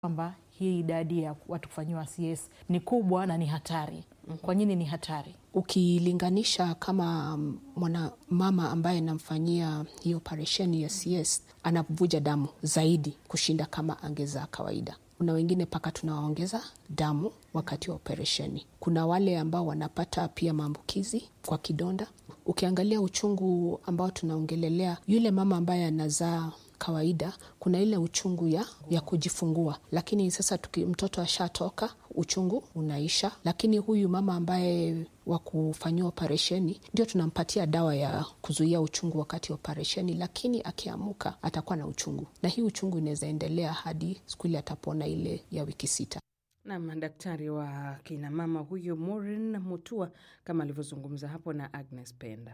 kwamba hii idadi ya watu kufanyiwa CS ni kubwa na ni hatari. Kwa nini ni hatari? Ukilinganisha kama mwana mama ambaye anamfanyia hii operesheni ya CS anavuja damu zaidi kushinda kama angezaa kawaida. Kuna wengine mpaka tunawaongeza damu wakati wa operesheni. Kuna wale ambao wanapata pia maambukizi kwa kidonda. Ukiangalia uchungu ambao tunaongelelea, yule mama ambaye anazaa kawaida kuna ile uchungu ya, ya kujifungua, lakini sasa tuki, mtoto ashatoka uchungu unaisha. Lakini huyu mama ambaye wa kufanyiwa operesheni ndio tunampatia dawa ya kuzuia uchungu wakati wa operesheni, lakini akiamuka atakuwa na uchungu, na hii uchungu inaweza endelea hadi siku ile atapona ile ya wiki sita. Nam daktari wa kinamama huyo Maureen Mutua kama alivyozungumza hapo na Agnes Penda.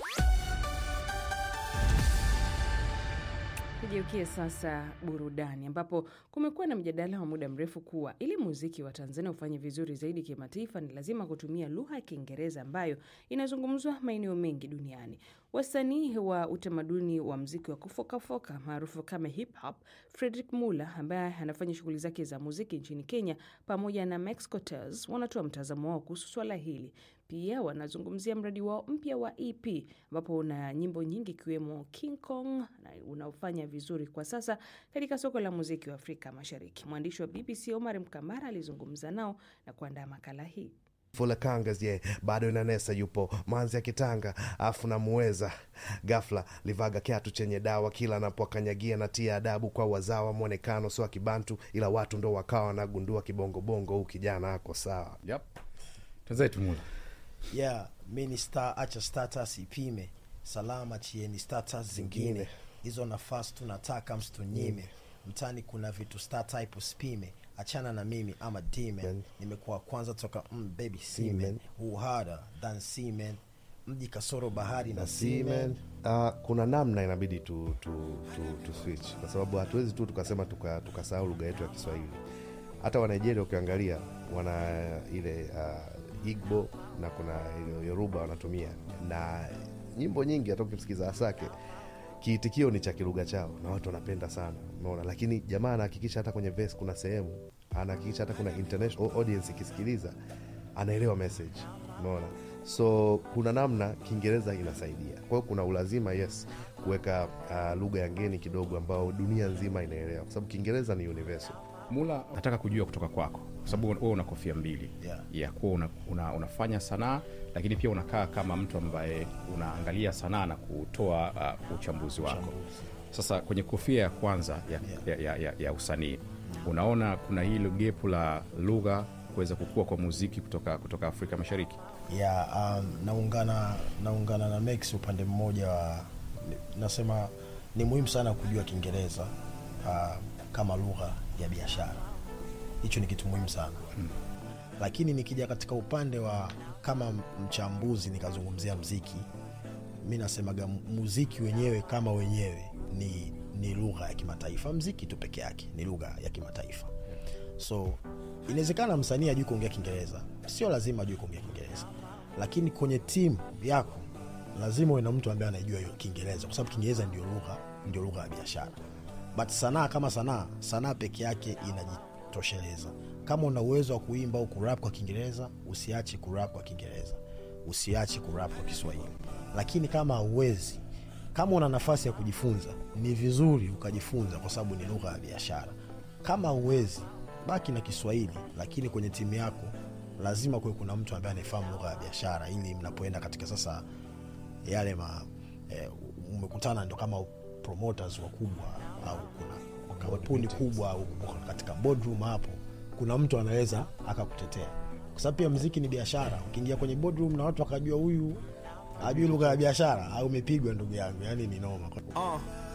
Tugeukie sasa burudani, ambapo kumekuwa na mjadala wa muda mrefu kuwa ili muziki wa Tanzania ufanye vizuri zaidi kimataifa ni lazima kutumia lugha ya Kiingereza ambayo inazungumzwa maeneo mengi duniani. Wasanii wa utamaduni wa mziki wa kufokafoka maarufu kama hip hop, Fredrick Muller ambaye anafanya shughuli zake za muziki nchini Kenya pamoja na Max Cortez wanatoa mtazamo wao kuhusu swala hili. Pia wanazungumzia mradi wao mpya wa EP ambapo una nyimbo nyingi ikiwemo King Kong na unaofanya vizuri kwa sasa katika soko la muziki wa Afrika Mashariki. Mwandishi wa BBC Omar Mkambara alizungumza nao na kuandaa makala hii. Fula Kangas ye yeah, bado inanesa yupo manzi ya kitanga afu namuweza gafla livaga kiatu chenye dawa kila anapokanyagia na tia adabu kwa wazawa mwonekano sio kibantu ila watu ndo wakawa wanagundua kibongobongo huu kijana ako sawa Yep. Twenzetu Mula. yeah mi ni star acha status ipime salama chieni status zingine hizo nafasi tunataka msitunyime mtani kuna vitu star type usipime achana na mimi ama demon Man. nimekuwa kwanza toka mm, baby semen Semen. who harder than semen mji kasoro bahari na Seaman, semen uh, kuna namna inabidi tu, tu, tu, tu switch kwa sababu hatuwezi tu tukasema tukasahau tuka tukasahau lugha yetu ya Kiswahili. Hata wa Nigeria ukiangalia wana ile uh, Igbo na kuna ile Yoruba wanatumia, na nyimbo nyingi hata ukimsikiza Asake kiitikio ni cha kilugha chao na watu wanapenda sana, umeona. Lakini jamaa anahakikisha hata kwenye verse kuna sehemu anahakikisha hata kuna international audience ikisikiliza anaelewa message, umeona. So kuna namna Kiingereza inasaidia. Kwa hiyo kuna ulazima yes kuweka uh, lugha ya ngeni kidogo ambao dunia nzima inaelewa, kwa sababu Kiingereza ni universal. Mula, nataka kujua kutoka kwako, kwa sababu wewe una kofia mbili Yeah. ya kuwa una, una, unafanya sanaa lakini pia unakaa kama mtu ambaye unaangalia sanaa na kutoa uh, uchambuzi wako. Sasa kwenye kofia ya kwanza ya, ya, ya, ya, ya usanii unaona kuna hilo gepu la lugha kuweza kukua kwa muziki kutoka, kutoka Afrika Mashariki. ya um, naungana naungana na Max upande mmoja wa ni- nasema ni muhimu sana kujua Kiingereza uh, kama lugha ya biashara. Hicho ni kitu muhimu sana hmm. Lakini nikija katika upande wa kama mchambuzi nikazungumzia mziki, mi nasemaga muziki wenyewe kama wenyewe ni, ni lugha ya kimataifa. Mziki tu peke yake ni lugha ya kimataifa so inawezekana msanii ajui kuongea kiingereza sio lazima ajui kuongea kiingereza lakini kwenye timu yako lazima uwe na mtu ambaye anajua hiyo kiingereza kwa sababu kiingereza ndio lugha ndio lugha ya biashara but sanaa kama sanaa sanaa peke yake inajitosheleza kama una uwezo wa kuimba au kurap kwa kiingereza usiache kurap kwa kiingereza usiache kurap kwa kiswahili lakini kama hauwezi kama una nafasi ya kujifunza ni vizuri ukajifunza kwa sababu ni lugha ya biashara kama huwezi baki na kiswahili lakini kwenye timu yako lazima kuwe kuna mtu ambaye anaefahamu lugha ya biashara ili mnapoenda katika sasa yale ma eh, umekutana ndo kama promoters wakubwa au kuna kampuni kubwa au uko katika boardroom hapo kuna mtu anaweza akakutetea kwa sababu pia mziki ni biashara ukiingia kwenye boardroom na watu wakajua huyu ajui lugha ya biashara au umepigwa ndugu yangu yani ni noma